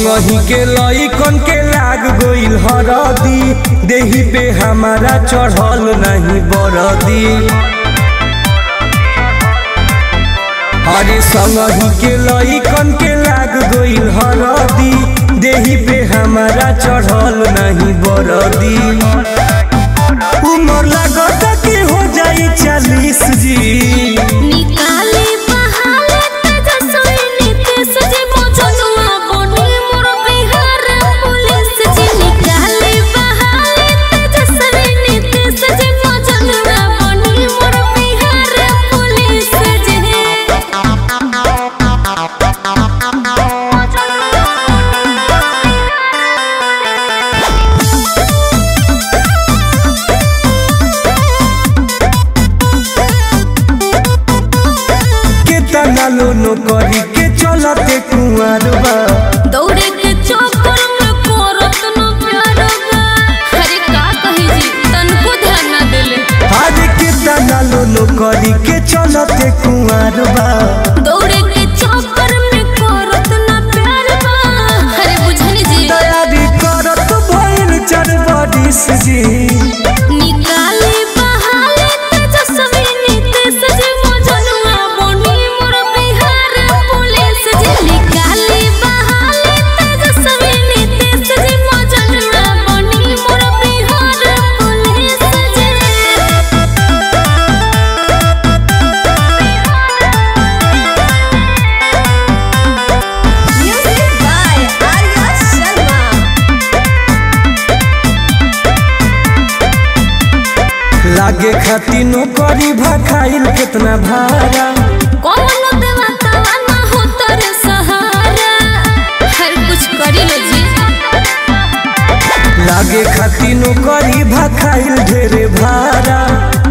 संगही के लइकन के लाग गइल हरदी देही पे हमारा चढ़ल नहीं बरदी अरे संगही के लइकन के लाग गइल हरदी देही पे हमारा चढ़ल नहीं बरदी उमर लागत कि हो जाई चालीस जी निकाले बहाले तेजस्वी नीतीश जी मौजनुआ बनी मोर बिहार पुलिस जी निकाले बहाले तेजस्वी नीतीश जी मौजनुआ बनी मोर बिहार पुलिस जी केतना लोनो करी के चलते कुंवर बा दौड़े के चक्कर में करत न प्यार बा अरे का कही जी तनको ध्यान ना देले आज केतना लोनो करी के चलते कुंवर बा दौड़े के चक्कर में करत न प्यार बा अरे बुझनी जी तैयारी करत भइल चार बरिस जी निकाले बहाले तेजस्वी नीतीश जी मौजनुआ बनी मोर बिहार पुलिस जी निकाले बहाले तेजस्वी नीतीश जी मौजनुआ बनी मोर बिहार पुलिस जी Music by Arya Sharma. लागे खाती नौकरी भखाइल केतना भाड़ा कौनो देवतावा ना हो तोरे सहारा हर कुछ करी लो जी लागे खाती नौकरी भखाइल ढेरे भाड़ा